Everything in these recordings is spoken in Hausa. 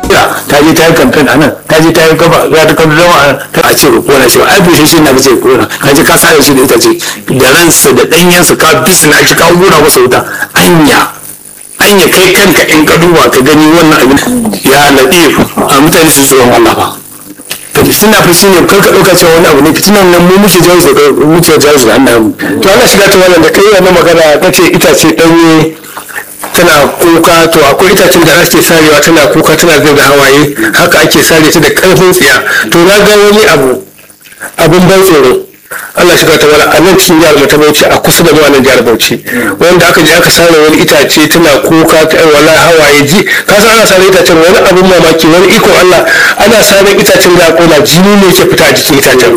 ta je ta yi kamfen a nan ta je ta yi gaba za ta kama zama a nan ta a ce kona shi ba ai bushe shi na ka ce kona ka je ka sare shi da ita ce da ransa da ɗanyensa ka bisna shi ka gura masa wuta anya anya kai kanka in ka duba ka gani wannan abin ya laɗe a mutane su tsoron Allah ba fitina fa shine kar ka ɗauka cewa wani abu ne fitinan nan mu muke jawo su muke jawo su da annabi to Allah shiga ta wannan da kai wannan magana kace itace danye tana kuka to akwai itacen da ake sarewa tana kuka tana zai da hawaye haka ake sare ta da karfin tsiya to na ga wani abu abin ban tsoro Allah shiga ta wala a nan cikin jihar mu ta Bauchi a kusa da mu nan jihar Bauchi wanda aka je aka sare wani itace tana kuka ta wala hawaye ji ka san ana sare itacen wani abin mamaki wani iko Allah ana sare itacen da kona jini ne ke fita a jikin itacen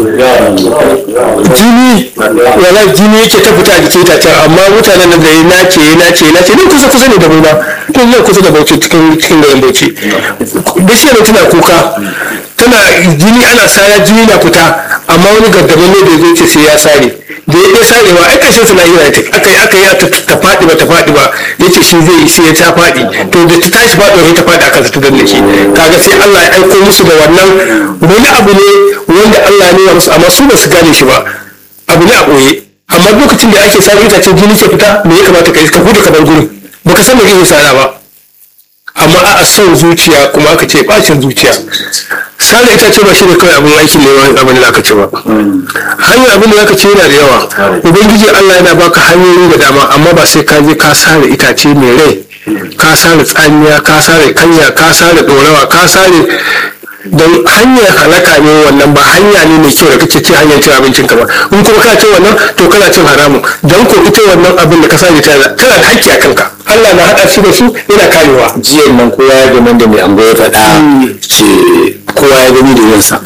jini wala jini yake ta fita a jikin itacen amma mutanen nan da ya nace ya nace ya nace ne kusa kusa ne da mu ba to ne kusa da Bauchi cikin cikin garin Bauchi bishiyar tana kuka tana jini ana sara jini na fita amma wani gargamin ne da zai ce sai ya sare da ya ɗaya sarewa ai kashin suna yi ta aka yi aka yi ta faɗi ba ta faɗi ba ya ce shi zai yi sai ya ta faɗi to da ta tashi faɗi wani ta faɗi aka ta danne shi kaga sai Allah ya aiko musu da wannan wani abu ne wanda Allah ya nuna musu amma su ba su gane shi ba abu ne a ɓoye amma lokacin da ake sare itacen jini ke fita me ya kamata ka yi ka gudu ka bar gurin baka san me kake sara ba amma a son zuciya kuma aka ce bacin zuciya sare ita ce ba shi ne kawai abin aikin neman abin da aka ce ba hanyar abin da aka ce yana da yawa ubangiji allah yana baka hanyoyi da dama amma ba sai ka je ka sare itace mai rai ka sare tsamiya ka sare kanya ka sare dorawa ka sare don hanyar halaka ne wannan ba hanya ne mai kyau da kake ce hanyar cin abincin ka ba in kuma ka ce wannan to kana cin haramun don ko ita wannan abin da ka sare tana da hakki a kanka Allah na haɗa shi da su yana karewa jiyan nan kowa ya gani da mai ango ya faɗa ce kowa ya gani da yansa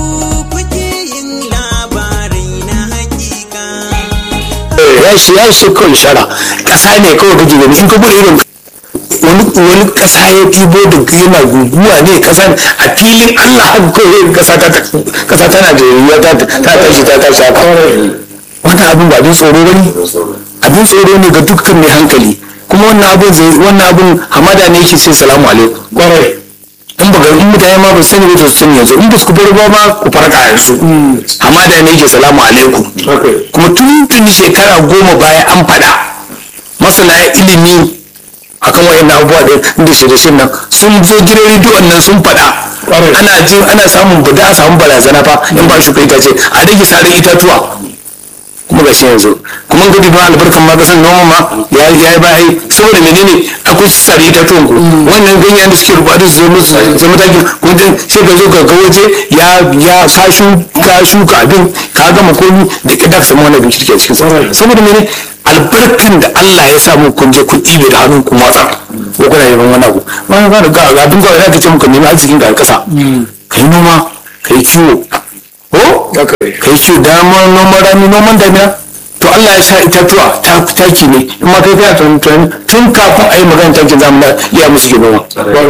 ya shi ya shi kawai shara ƙasa ne kawai kake gani in ka bude irin wani wani ƙasa ya ɗibo da yana guguwa ne ƙasa a filin Allah haka kawai ƙasa ta ƙasa ta Najeriya ta ta tashi ta tashi haka wannan abin ba abin tsoro bane abin tsoro ne ga dukkan mai hankali kuma wannan abin zai wannan abin hamada ne yake ce salamu alaikum kwarai in ba in mutane ma ba sani ba to sun yanzu in ba su bar ba ma ku farka yanzu hamada ne yake salamu alaikum kuma tun tun shekara goma baya an faɗa masana ilimi akan wayannan abubuwa da da shirye nan sun zo gidan rediyon nan sun faɗa ana jin ana samun bada a samu barazana fa in ba shi kai ta ce a rage sarin itatuwa kuma ga shi yanzu kuma gudi ba albarkan ma kasan noma ma ya yi bayi saboda menene akwai sare ta tuwon ku wannan ganyen da suke rubutu su zama su zama taki kun ji sai ka zo ka ga waje ya ya ka shuka shuka abin ka gama komi da kida ka samu wani abin kirki a cikin sa saboda menene albarkan da Allah ya samu kun je kun ɗibe da hannun ku matsa ko kuna neman wani abu ma ga ga ga abin kawai za ka ce muka nemi arzikin ga kasa kai noma kai kiwo ko kai ce damar noman rani noman damina to Allah ya sa itatuwa ta taki ne in ma kai kai tun tun kafin a yi magana takin zamani ya musu ke noma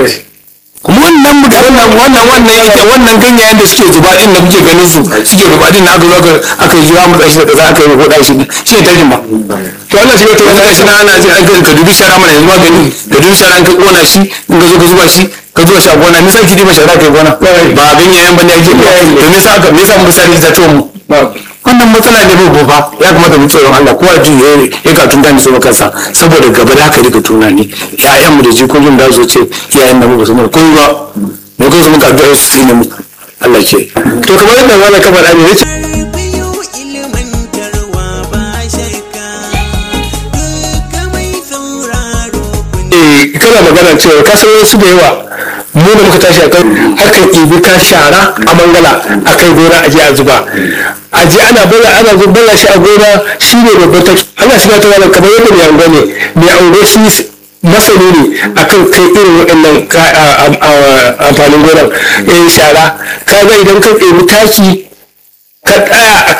kuma wannan mu wannan wannan wannan yake wannan ganyayen da suke zuba din da kuke ganin su suke zuba din na aka zo aka yi zuwa mu da shi da kaza aka yi ko da shi shi ne takin ba to Allah shi to wannan shi na ana ji an ka dubi shara mana yanzu magani da dubi shara an ka kona shi in ka zo ka zuba shi ka zuba shi a gona me sai ki diba shara kai gona ba ganyayen ba ne ake to me yasa me yasa mu sani da to mu wannan matsala ne babu fa ya kamata mu tsoron Allah kowa ji ya ka tunta ni so kansa saboda gaba da haka rika tunani ƴaƴan mu da jikokin da su ce iyayen nan ba su mu kun ba mu ko su muka addu'a su tsine mu Allah ke to kamar yadda wala ka faɗa ne yace kana magana cewa ka san wasu da yawa mu da muka tashi akan akan ibi ka shara a mangala a kai gona a je a zuba a je ana bala ana zuba shi a gona shi ne babban taki ana shiga ta wani kamar yadda mai ango ne mai ango shi masani ne akan kai irin waɗannan amfanin gonar shara ka ga idan ka ɗebi taki ka tsaya a